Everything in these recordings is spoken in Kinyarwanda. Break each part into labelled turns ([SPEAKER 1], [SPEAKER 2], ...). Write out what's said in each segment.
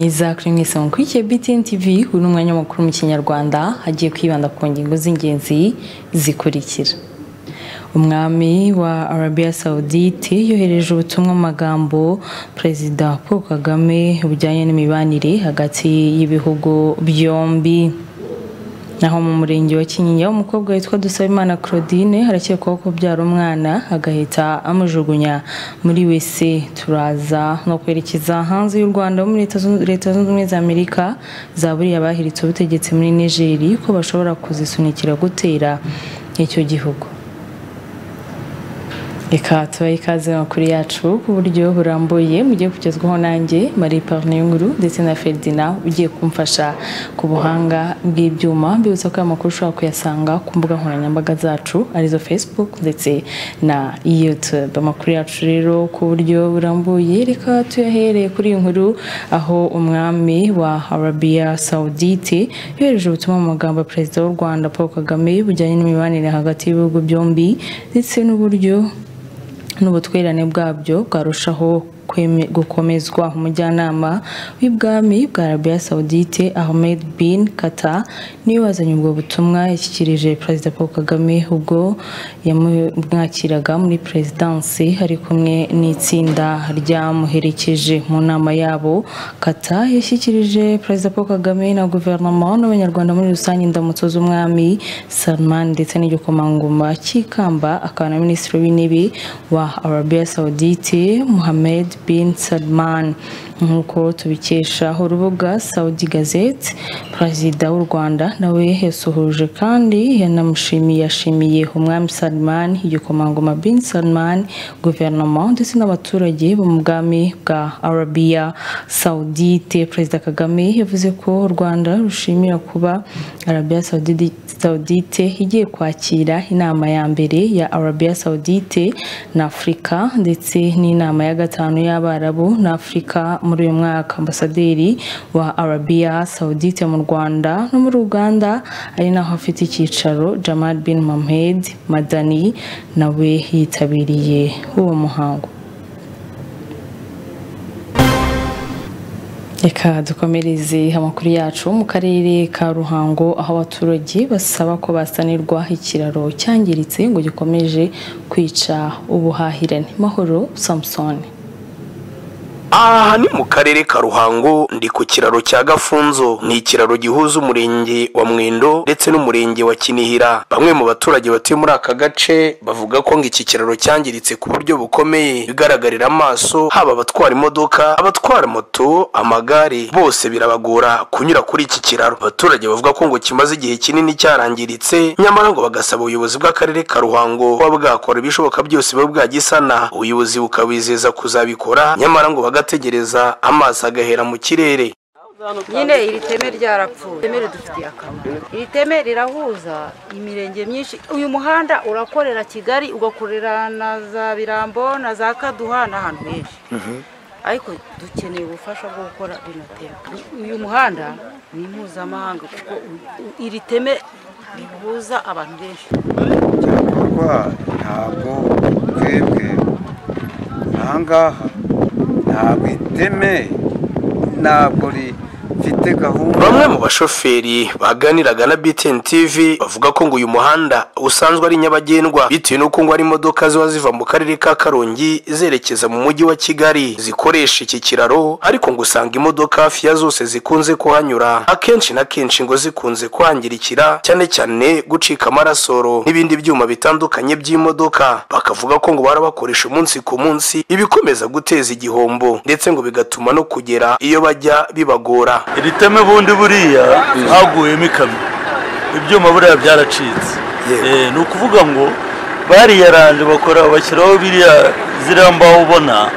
[SPEAKER 1] izakuri mwese mukurikiye BTN TV uyu ni umwanya mukuru mu kinyarwanda hagiye kwibanda ku ngingo z'ingenzi zikurikira umwami wa arabiya sawudite yohereje ubutumwa mu magambo perezida paul kagame bujyanye n'imibanire hagati y'ibihugu byombi naho mu murenge wa kinyinya umukobwa witwa dusabimana claudine harakekwaho kubyara umwana agahita amujugunya muri wese turaza no kwerekeza hanze y'u rwanda muri leta zunze ubumwe za amerika zaburiye abahiritse ubutegetsi muri nigeri ko bashobora kuzisunikira gutera icyo gihugu reka tubahe ikaze amakuru yacu ku buryo burambuye mugiye kugezwaho nanjye marie parnenguru ndetse na ferdina ugiye kumfasha ku buhanga bw'ibyuma mbibutsa ko aya makuru ushobora kuyasanga ku mbuga nkoranyambaga zacu arizo facebook ndetse na youtube amakuru yacu rero ku buryo burambuye reka tuyahereye kuri iyi nkuru aho umwami wa arabiya saudite yohereje ubutumwa mu magambo ya perezida w'u rwanda paul kagame bujyanye n'imibanire hagati y'ibihugu byombi ndetse n'uburyo n'ubutwererane bwabyo bwarushaho gukomezwa umujyanama w'ibwami bwa arabiya saudite ahmed bin kata niwe wazanye ubwo butumwa yashyikirije perezida paul kagame ubwo yamwakiraga muri perezidansi ari kumwe n'itsinda ryamuherekeje mu nama yabo kata yashyikirije perezida paul kagame na guverinoma n'abanyarwanda muri rusange indamutso z'umwami salman ndetse n'igikomangoma cy'ikamba akaba na minisitiri w'intebe wa arabiya saudite muhammed bin Salman nk'uko tubikesha urubuga Saudi Gazette perezida w'u Rwanda nawe yasuhuje kandi yanamushimiye yashimiye umwami Salman igikomangoma bin Salman guverinoma ndetse n'abaturage bo mu bwami bwa Arabia Saudite perezida Kagame yavuze ko u Rwanda rushimira kuba Arabia Saudite igiye kwakira inama ya mbere ya Arabia Saudite na Afurika ndetse n'inama ya gatanu y'Abarabu na Afurika muri uyu mwaka ambasaderi wa arabiya saudite mu rwanda no muri uganda ari naho afite icyicaro jamal bin mohamed madani nawe yitabiriye uwo muhango reka dukomereze amakuru yacu mu karere ka ruhango aho abaturage basaba ko basanirwa ikiraro cyangiritse ngo gikomeje kwica ubuhahirane mahoro samusoni
[SPEAKER 2] aha ni mu karere ka ruhango ndi ku kiraro cya gafunzo ni ikiraro gihuza umurenge wa mwendo ndetse n'umurenge wa kinihira bamwe mu baturage batuye muri aka gace bavuga ko ngo iki kiraro cyangiritse ku buryo bukomeye bigaragarira amaso haba abatwara imodoka abatwara moto amagare bose birabagora kunyura kuri iki kiraro abaturage bavuga ko ngo kimaze igihe kinini cyarangiritse nyamara ngo bagasaba ubuyobozi bw'akarere ka ruhango kuba bwakora ibishoboka byose buba bwagisana ubuyobozi bukabizeza kuzabikora nyamara ngo baga agategereza amaso agahera mu kirere
[SPEAKER 3] nyine iri teme ryarapfuye iri teme ridufitiye akamaro iri teme rirahuza imirenge myinshi uyu muhanda urakorera kigali ugakorera na za birambo na za kaduha n'ahantu henshi ariko dukeneye ubufasha bwo gukora bino teme uyu muhanda ni mpuzamahanga kuko iri teme rihuza abantu benshi
[SPEAKER 4] ntabwo twebwe ahangaha ntabwo iteme ntabwo rifite gahunda
[SPEAKER 2] bamwe mu bashoferi baganiraga na BTN TV bavuga ko ngo uyu muhanda usanzwe ari nyabagendwa bitewe n'uko ngo hari imodoka ziba ziva mu karere ka Karongi zerekeza mu mujyi wa Kigali zikoresha iki kiraro ariko ngo usanga imodoka hafi ya zose zikunze kuhanyura akenshi na kenshi ngo zikunze kuhangirikira cyane cyane gucika amarasoro n'ibindi byuma bitandukanye by'imodoka bakavuga ko ngo barabakoresha umunsi ku munsi ibikomeza guteza igihombo ndetse ngo bigatuma no kugera iyo bajya bibagora
[SPEAKER 5] iri teme bundi buriya haguyemo ikamyo ibyuma buriya byaracitse ni ukuvuga ngo bariyaranje bakora bashyiraho biriya ziriya mbaho ubona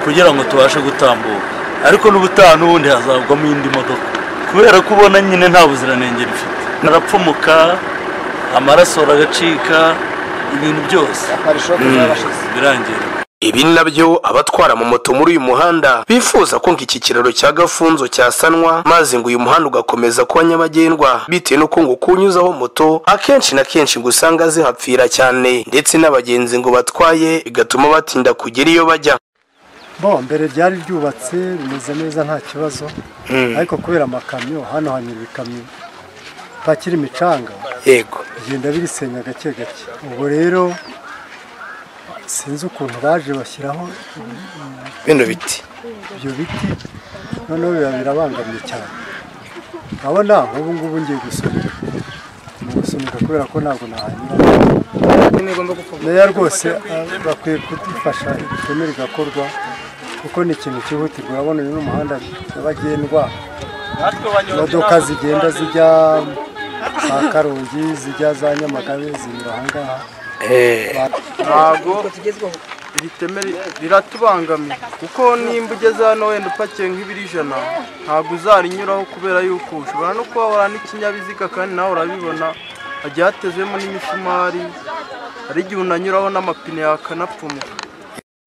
[SPEAKER 5] kugira ngo tubashe gutambuka ariko n'ubutaha n'ubundi hazavamo indi modoka kubera ko ubona nyine nta buziranenge rifite arapfumuka amaraso aragacika ibintu byose birangira
[SPEAKER 2] ibi nabyo abatwara mu moto muri uyu muhanda bifuza ko iki kiraro cya gafunzo cyasanwa maze ngo uyu muhanda ugakomeza kuba nyabagendwa bitewe n'uko ngo kuwunyuzaho moto akenshi na kenshi ngo usanga zihapfira cyane ndetse n'abagenzi ngo batwaye bigatuma batinda kugera iyo bajya
[SPEAKER 6] bo mbere ryari ryubatse rimeze neza nta kibazo ariko kubera amakamyo hano hanyura ibikamyo bitakira imicanga
[SPEAKER 2] yego
[SPEAKER 6] bigenda birisenya gake gake ubwo rero sinzi ukuntu baje bashyiraho
[SPEAKER 2] bino biti
[SPEAKER 6] ibyo biti noneho biba birabangamiye cyane urabona nk'ubu ngubu ngiye gusunika ni gusunika kubera ko ntabwo nahanyura meya rwose ah, bakwiye kudufasha iteme rigakorwa kuko ni ikintu cyihutirwa urabona uyu ni umuhanda nyabagendwa imodoka zigenda zijya za karongi zijya za nyamagabe zinyura ahangaha
[SPEAKER 7] ntabwo iri teme riratubangamiye kuko nimba ugeze hano wenda upakiye nk'ibiro ijana ntabwo uzarinyuraho kubera yuko ushobora no kuhabura n'ikinyabiziga kandi nawe urabibona hagiye hatezemo n'imisumari hari igihe unanyuraho n'amapine yakanapfumuka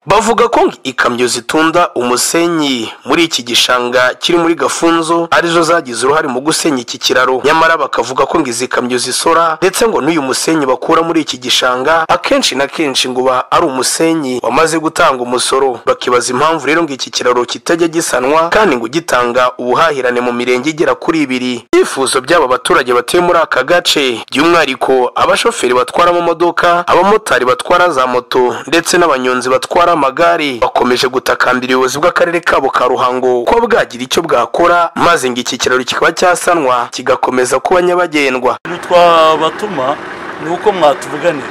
[SPEAKER 2] bavuga ko ikamyo zitunda umusenyi muri iki gishanga kiri muri gafunzo arizo zagize uruhare mu gusenya iki kiraro nyamara bakavuga ko ngo izi kamyo zisora ndetse ngo n'uyu musenyi bakura muri iki gishanga akenshi na kenshi ngo uba ari umusenyi wamaze gutanga umusoro bakibaza impamvu rero ngo iki kiraro kitajya gisanwa kandi ngo ugitanga ubuhahirane mu mirenge igera kuri ibiri ibyifuzo by'aba baturage batuye muri aka gace by'umwihariko abashoferi batwara amamodoka abamotari batwara za moto ndetse n'abanyonzi batwara amagare bakomeje gutakambira ubuyobozi bw'akarere kabo ka ruhango ko bwagira icyo bwakora maze ngo iki kiraro kikaba cyasanwa kigakomeza kuba nyabagendwa
[SPEAKER 5] ibintu twabatuma ni uko mwatuvuganira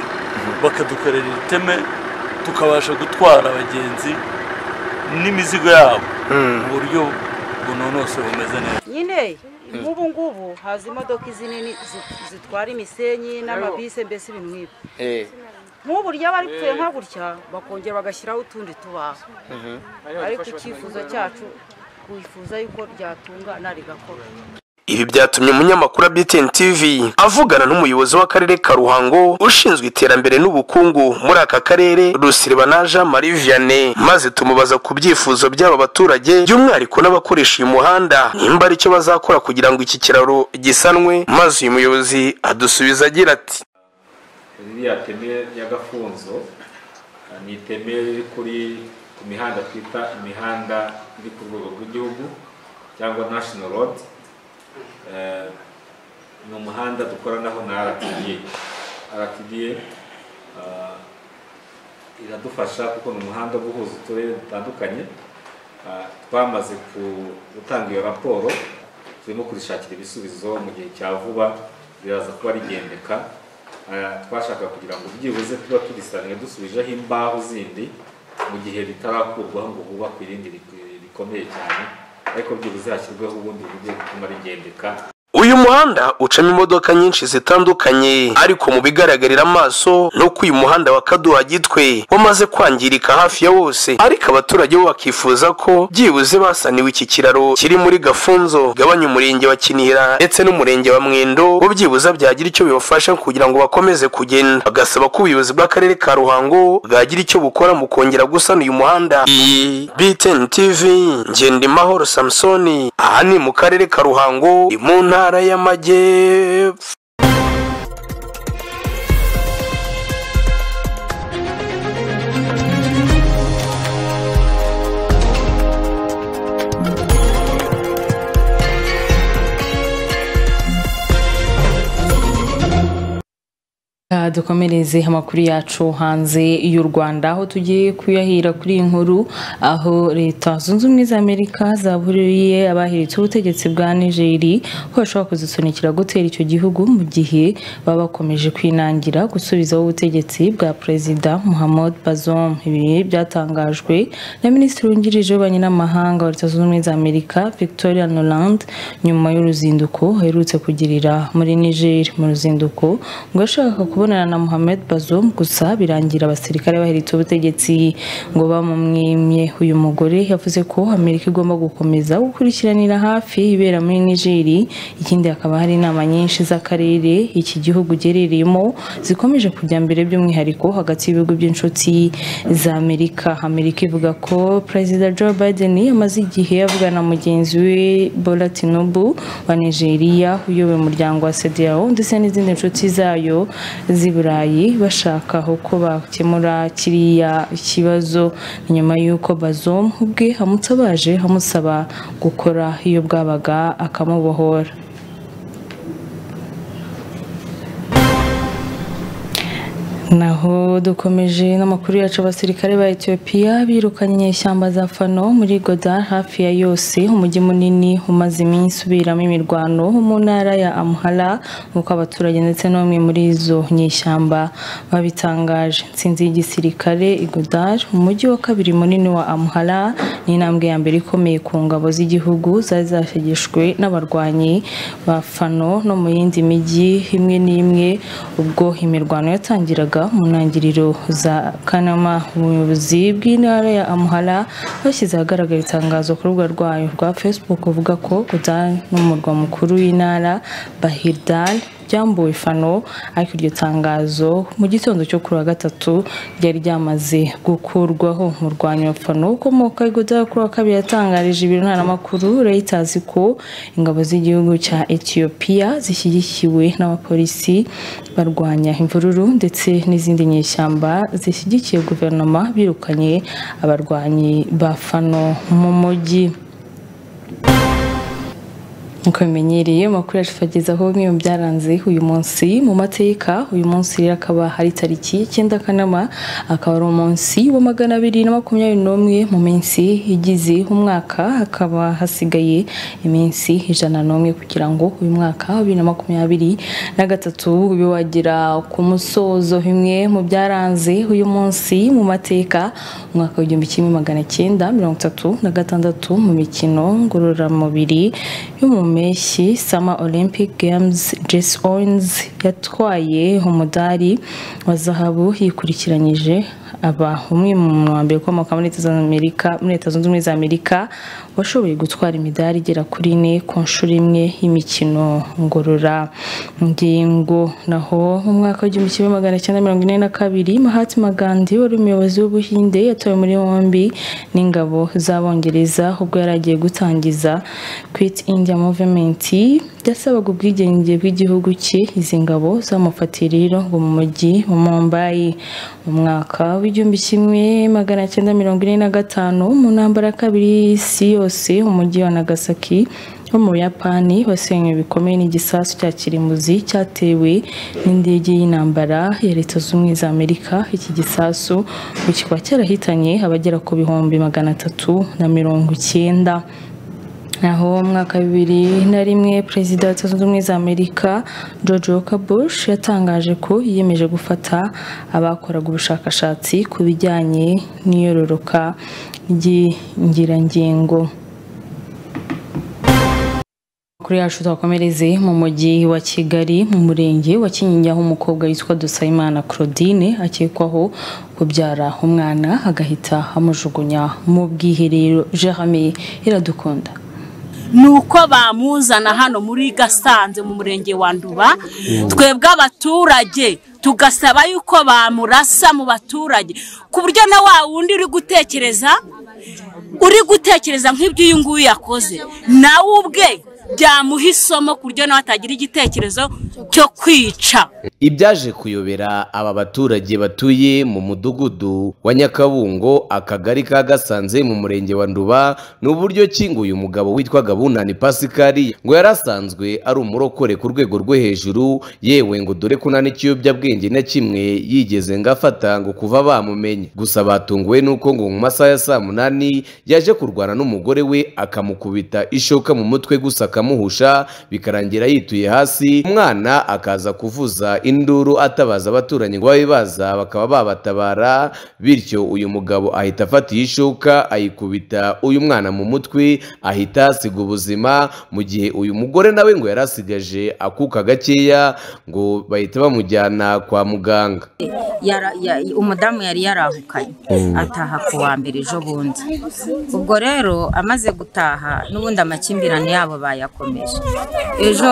[SPEAKER 5] bakadukorera iteme tukabasha gutwara abagenzi n'imizigo yabo mu buryo bunonosoye bumeze neza
[SPEAKER 3] nyine nk'ubu ngubu haza imodoka zinini zi- zitwara imisenyi n'amabisi mbese ibintu nk'ibyo nk'ubu ryaba ripfuye nka gutya bakongera bagashyiraho utundi tubaho ariko icyifuzo cyacu twifuza yuko ryatungana rigakora
[SPEAKER 2] Ibi byatumye umunyamakuru wa BTN TV avugana n'umuyobozi w'akarere ka Ruhango ushinzwe iterambere n'ubukungu muri aka karere Rusiribana Jean Marie Vianney maze tumubaza ku byifuzo by'aba baturage by'umwihariko n'abakoresha uyu muhanda nimba ari cyo bazakora kugira ngo iki kiraro gisanwe maze uyu muyobozi adusubiza agira ati
[SPEAKER 8] ririya teme nyagafunzo eh, ni iteme riri kuri ku mihanda twita imihanda iri ku rwego rw'igihugu cyangwa national road Eh, ni umuhanda dukoranaho na rtda rtda eh, iradufasha kuko ni umuhanda uba uhuza uturere dutandukanye Eh, twamaze ku- gutanga iyo raporo turimo kurishakira ibisubizo mu gihe cya vuba riraza kuba rigendeka Eh, twashaka kugira ngo byibuze tuba turisanga dusubijeho imbaho zindi mu gihe bitarakurwaho ngo hubakwe irindi rik- rikomeye cyane ariko byibuze hashyirweho ubundi buryo butuma rigendeka
[SPEAKER 2] uyu muhanda ucamo imodoka nyinshi zitandukanye ariko mu bigaragarira amaso ni uko uyu muhanda wa kaduha gitwe wamaze kwangirika hafi ya wose ariko abaturage bo bakifuza ko byibuze basaniwe iki kiraro kiri muri gafunzo gabanya umurenge wa kinihira ndetse n'umurenge wa mwendo bo byibuze byagira icyo bibafasha kugira ngo bakomeze kugenda bagasaba ko ubuyobozi bw'akarere ka ruhango bwagira icyo bukora mu kongera gusana uyu muhanda iyi btn tv ngendimahoro samusoni aha ni mu karere ka ruhango ni mu ntara y'amajyepfo
[SPEAKER 1] Reka dukomereze amakuru yacu hanze y'u Rwanda aho tugiye kuyahira kuri iyi nkuru aho leta zunze ubumwe za Amerika zaburiye abahiritse ubutegetsi bwa Nigeria ko bashobora kuzisunikira gutera icyo gihugu mu gihe baba bakomeje kwinangira gusubizaho ubutegetsi bwa Perezida Muhammad Bazoum ibi byatangajwe na Minisitiri wungirije w'ububanyi n'amahanga wa leta zunze ubumwe za Amerika Victoria Nuland nyuma y'uruzinduko aherutse kugirira muri Niger mu ruzinduko ngo yashakaga kubonana na Mohamed Bazoum gusa birangira abasirikare bahiritse ubutegetsi ngo bamumwimye uyu mugore yavuze ko Amerika igomba gukomeza gukurikiranira hafi ibera muri Niger ikindi hakaba hari inama nyinshi z'akarere iki gihugu gerereyemo zikomeje kujya mbere by'umwihariko hagati y'ibihugu by'inshuti za Amerika Amerika ivuga ko Perezida Joe Biden yamaze igihe avugana na mugenzi we Bola Tinubu wa Nigeria uyoboye umuryango wa CEDEAO ndetse n'izindi nshuti zayo z'i Burayi bashaka uko bakemura kiriya kibazo ni nyuma y'uko Bazoum ubwe amutabaje amusaba gukora iyo bwabaga akamubohora naho dukomeje n'amakuru yacu abasirikare ba etiyopiya birukanye ishyamba za fano muri goda hafi ya yose umujyi munini umaze iminsi uberamo imirwano mu ntara ya amuhara nk'uko abaturage ndetse n'umwe muri izo nyishyamba babitangaje nsinzi y'igisirikare igodar umujyi wa kabiri munini wa amuhara ni intambwe ya mbere ikomeye ku ngabo z'igihugu zari zashegeshwe n'abarwanyi ba fano no mu yindi mijyi imwe n'imwe ubwo imirwano yatangiraga mu ntangiriro za kanama ubuyobozi bw'intara ya amuhara bashyize ahagaragara itangazo ku rubuga rwayo rwa facebook uvuga ko gudani n'umurwa mukuru w'intara bahirdal byambuwe fano ariko iryo tangazo mu gitondo cyo kuri wa gatatu ryari ryamaze gukurwaho umurwanyi wa fano ukomoka igodara kuri wa kabiri yatangarije ibiro ntaramakuru reuters ko ingabo z'igihugu cya etiyopiya zishyigikiwe n'abapolisi barwanya imvururu ndetse n'izindi nyeshyamba zishyigikiye guverinoma birukanye abarwanyi ba fano mu mujyi nk'uko bimenyereye amakuru yacu tubagezaho bimwe mu byaranze uyu munsi mu mateka uyu munsi rero akaba hari tariki y'icyenda kanama akaba ari umunsi wa magana abiri na makumyabiri n'umwe mu minsi igize umwaka hakaba hasigaye iminsi ijana n'umwe kugira ngo uyu mwaka wa bibiri na makumyabiri na gatatu ube wagera ku musozo bimwe mu byaranze uyu munsi mu mateka umwaka w'igihumbi kimwe magana cyenda mirongo itatu na gatandatu mu mikino ngororamubiri y'umuntu mpeshyi Summer Olympic Games Jess Owens yatwaye umudari wa zahabu yikurikiranyije aba umwe mu wa mbere ukomoka muri Leta z'Amerika muri Leta Zunze Ubumwe za Amerika washoboye gutwara imidari igera kuri ine ku nshuro imwe y'imikino ngororangingo naho mu mwaka w'igihumbi kimwe magana cyenda mirongo ine na kabiri Mahatma Gandhi wari umuyobozi w'Ubuhinde yatowe muri yombi n'ingabo z'Abongereza ubwo yari agiye gutangiza Quit India Movement yasabaga ubwigenge bw'igihugu cye izi ngabo zamufatiye rero ngo mu mujyi wa Mumbai mu mwaka w'igihumbi kimwe magana cyenda mirongo ine na gatanu mu ntambara ya kabiri y'isi yose umujyi wa Nagasaki wo mu buyapani wasenywe bikomeye n'igisasu cya kirimbuzi cyatewe n'indege y'intambara ya leta z'ubumwe za amerika iki gisasu ngo kikaba cyarahitanye abagera ku bihumbi magana atatu na mirongo icyenda naho umwaka bibiri na rimwe perezida wa leta zunze ubumwe za amerika george walker bush yatangaje ko yiyemeje gufata abakoraga ubushakashatsi ku bijyanye n'iyororoka ry'ingirangingo kuri yacu twakomereze mu mujyi wa kigali mu murenge wa kinyinya aho umukobwa witwa dusayimana claudine akekwaho kubyara umwana agahita amujugunya mu bwiherero jerame iradukunda
[SPEAKER 9] ni uko bamuzana hano muri gasanze mu murenge wa nduba twebwe abaturage tugasaba yuko bamurasa mu baturage ku buryo na wa wundi uri gutekereza uri gutekereza nk'ibyo uyu nguyu yakoze nawe ubwe byamuha isomo ku buryo nawe atagira igitekerezo cyo kwica
[SPEAKER 10] ibyaje kuyobera aba baturage batuye mu mudugudu wa nyakabungo akagari ka gasanze mu murenge wa nduba ni uburyo ki ngo uyu mugabo witwaga bunani pasikari ngo yari asanzwe ari umurokore ku rwego rwo hejuru yewe ngo dore ko nta n'ikiyobyabwenge na kimwe yigeze ngo afata ngo kuva bamumenye gusa batunguwe n'uko ngo mu masaha ya saa munani yaje kurwana n'umugore we akamukubita ishoka mu mutwe gusa akamuhusha bikarangira yituye hasi umwana akaza kuvuza induru atabaza abaturanyi ngo babe baza bakaba babatabara bityo uyu mugabo ahita afata iyi shuka ayikubita uyu mwana mu mutwe ahita asiga ubuzima mu gihe uyu mugore nawe ngo yari asigaje akuka gakeya ngo bahita bamujyana kwa muganga
[SPEAKER 11] umudamu yari yarahukanye ataha ku wa mbere ejo bundi ubwo rero amaze gutaha n'ubundi amakimbirane yabo baye yakomeje ejo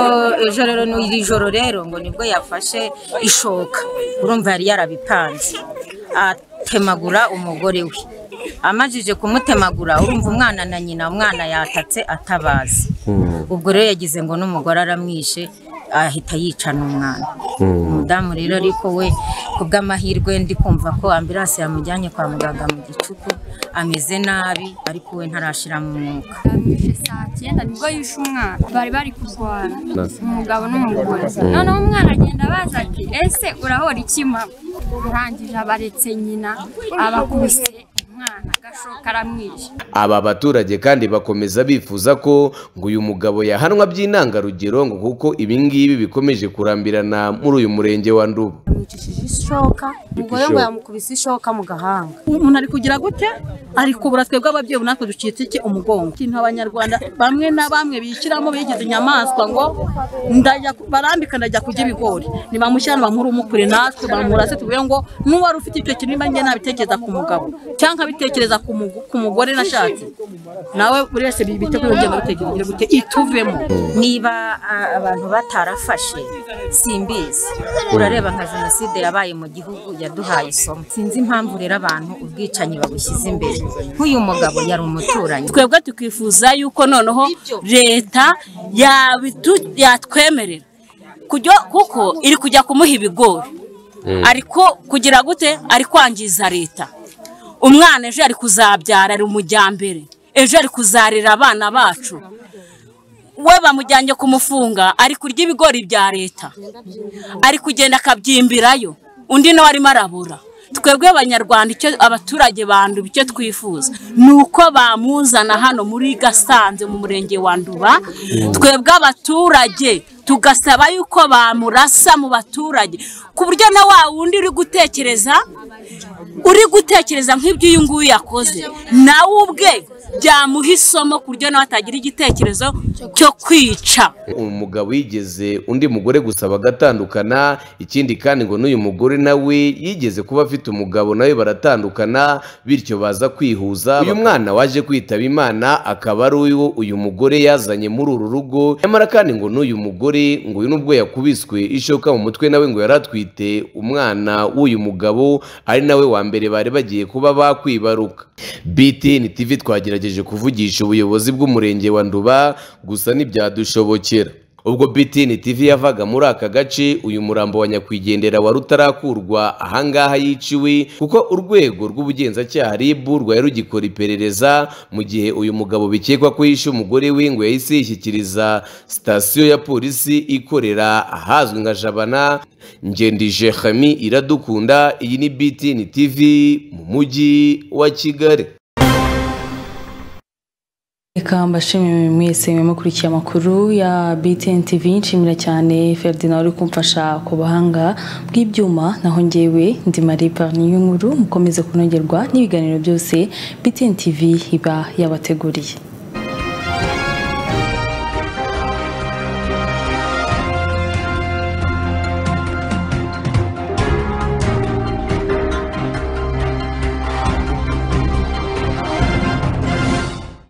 [SPEAKER 11] ejo rero iri joro rero ngo nibwo yafashe ishoka urumva yari yarabipanze atemagura umugore we amajije kumutemagura urumva umwana na nyina umwana yatatse atabazi ubwo rero yagize ngo n'umugore aramwishe ahita yica n'umwana umudamu rero ariko we ku bw'amahirwe ndi kumva ko ambiranse yamujyanye kwa muganga mu gicuku ameze nabi ariko we ntarashira mu mwuka
[SPEAKER 12] saa cyenda nibwo yishe umwana bari bari kurwara
[SPEAKER 10] Nasi.
[SPEAKER 12] umugabo n'umugore
[SPEAKER 10] Mm.
[SPEAKER 12] noneho umwana agenda abaza ati ese urahora iki mama urangije abaretse nyina abakubise umwana agashoka aramwishe
[SPEAKER 10] aba baturage kandi bakomeza bifuza ko ngo uyu mugabo yahanwa by'intangarugero ngo kuko ibi ngibi bikomeje kurambirana muri uyu murenge wa nduba
[SPEAKER 13] ishoka umugore ngo yamukubise ishoka mu gahanga
[SPEAKER 14] umuntu ari kugira gute ari kubura twebwe ababyeyi natwe ducitse iki umugongo ikintu abanyarwanda bamwe na bamwe bishyiramo bigize inyamaswa ngo ndajya ku- barambika ndajya kurya ibigori nibamushyira bamuri umukure natwe bamurase tuvuge ngo n'uwari ufite icyo kintu nimba njye nabitekereza ku mugabo cyangwa nkabitekereza ku mugo- ku mugore nashatse nawe buri wese bite kuri urugendo bitekereje gute ituvemo
[SPEAKER 11] niba a- abantu batarafashe simbizi urareba nka jenoside yabaye mu gihugu yaduhaye isomo sinzi impamvu rero abantu ubwicanyi babushyize imbere nk'uyu mugabo yari umuturanyi
[SPEAKER 9] twebwe tukifuza yuko noneho leta yabitu- yatwemerera Kujya- kuko iri kujya kumuha ibigori ariko kugira gute ari kwangiza leta umwana ejo ari kuzabyara ari umujyambere ejo ari kuzarira abana bacu we bamujyanye kumufunga ari kurya ibigori bya leta ari kugenda akabyimbirayo undi nawe arimo arabura twebwe abanyarwanda icyo abaturage banduba icyo twifuza ni uko bamuzana hano muri gasanze mu murenge wa nduba twebwe abaturage tugasaba yuko bamurasa mu baturage ku buryo na wa wundi uri gutekereza uri gutekereza nk'ibyo uyu nguyu yakoze nawe ubwe byamuha isomo ku buryo nawe atagira igitekerezo cyo kwica
[SPEAKER 10] umugabo yigeze undi mugore gusa bagatandukana ikindi kandi ngo n'uyu mugore nawe yigeze kuba afite umugabo nawe baratandukana bityo baza kwihuza uyu mwana waje kwitaba imana akaba ari uyu uyu mugore yazanye muri uru rugo nyamara kandi ngo n'uyu mugore ngo uyu nubwo yakubiswe ishoka mu mutwe nawe ngo yari atwite umwana w'uyu mugabo ari nawe wa mbere bari bagiye kuba bakwibaruka btn tv twagerageje kuvugisha ubuyobozi bw'umurenge wa nduba gusa ntibyadushobokera ubwo btn tv yavaga muri aka gace uyu murambo wa nyakwigendera wari utarakurwa ahangaha yiciwe kuko urwego rw'ubugenzacyaha rib rwari rugikora iperereza mu gihe uyu mugabo bikekwa ko yishe umugore we ngo yahise yishyikiriza sitasiyo ya polisi ikorera ahazwi nka jabana ngendije hami iradukunda iyi ni btn tv mu mujyi wa kigali
[SPEAKER 1] Reka mbashimire mwese mwemukurikiye amakuru ya BTN TV nshimira cyane Ferdinand uri kumfasha ku buhanga bw'ibyuma naho njyewe ndi Marie Parni y'inkuru mukomeze kunogerwa n'ibiganiro byose BTN TV iba yabateguriye